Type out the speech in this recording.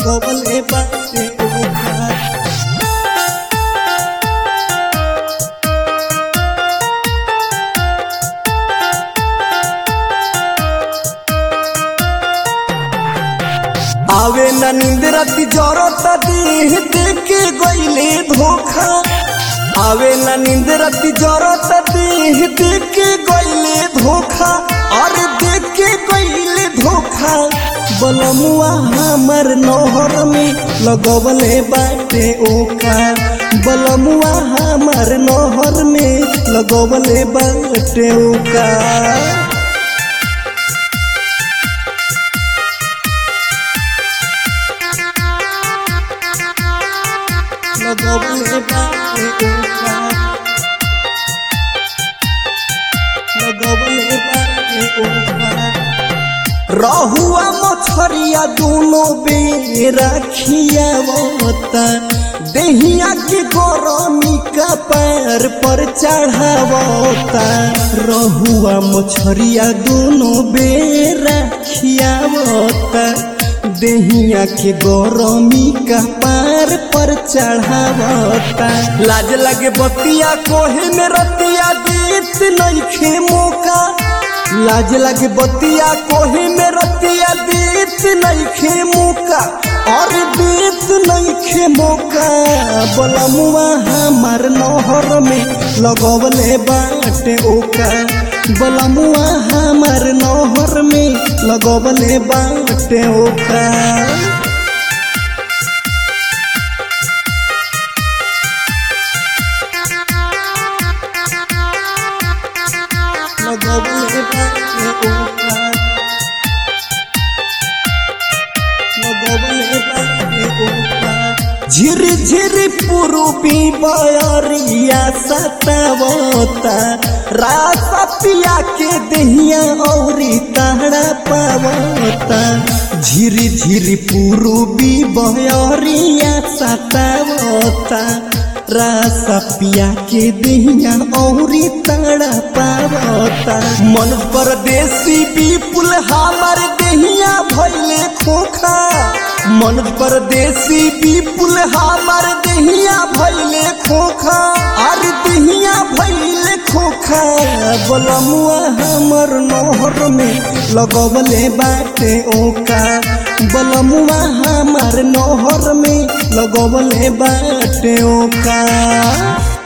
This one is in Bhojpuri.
लगवले बाटे ओका आवे न नींद राती जरत देह देखे गईले धोखा आवे न नींद राती जरत देह देखे गईले धोखा अरे देखे गईले धोखा बलमुआ हमर नहर में लगवले बाटे ओका बलमुआ हमर नहर में लगवले बाटे ओका लगवले बाटे ओका लगवले बाटे ओका रहुआ मछरिया दोनों बेरा खियावता देहिया के गरमी का पैर पर चढ़ावता रहुआ मछरिया दोनों बेरा खियावता देहिया के गरमी का पैर पर चढ़ावता लाज लगे बतिया कोहे में रतिया देत नइखे मौका लाज लगे बतिया कोही में रतिया देत नइखे मौका और देत नइखे मौका बलमुआ हमार नहर में लगवले बाटे ओका बलमुआ हमार नहर में लगवले बाटे ओका लगवले बाटे ओका लगवले बाटे ओका झिर झिर पुरुपी बयरिया सतावता रासा पिया के दहिया औरी ताड़ा पावता झिर झिर पुरुबी बयरिया सतावता रासा पिया के दहिया औरी ताड़ा पावता मन परदेसी विपुल हमार दहिया भैले खोखा मन परदेसी विपुल हमार दहिया भैले खोखा और दहिया भैले खोखा बलमुआ हमर नहर में लगवले बाटे ओका बलमुआ हमार नहर में लगवले बाटे ओका